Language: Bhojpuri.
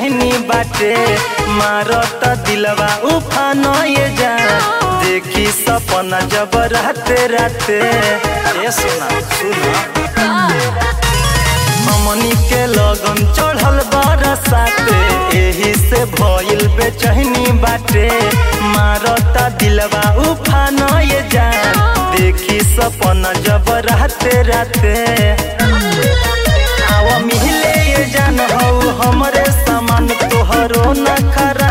बेचैनी बाटे मारत दिलवा उफान ये जान देखी सपना जब रहते रहते ए सुना सुना हमनी के लगन चढ़ल बरसाते एही से भइल बेचैनी बाटे मारता दिलवा उफान ये जान देखी सपना जब रहते रहते आव मिले ये जान हौ हमरे सामान तोहरो न खरा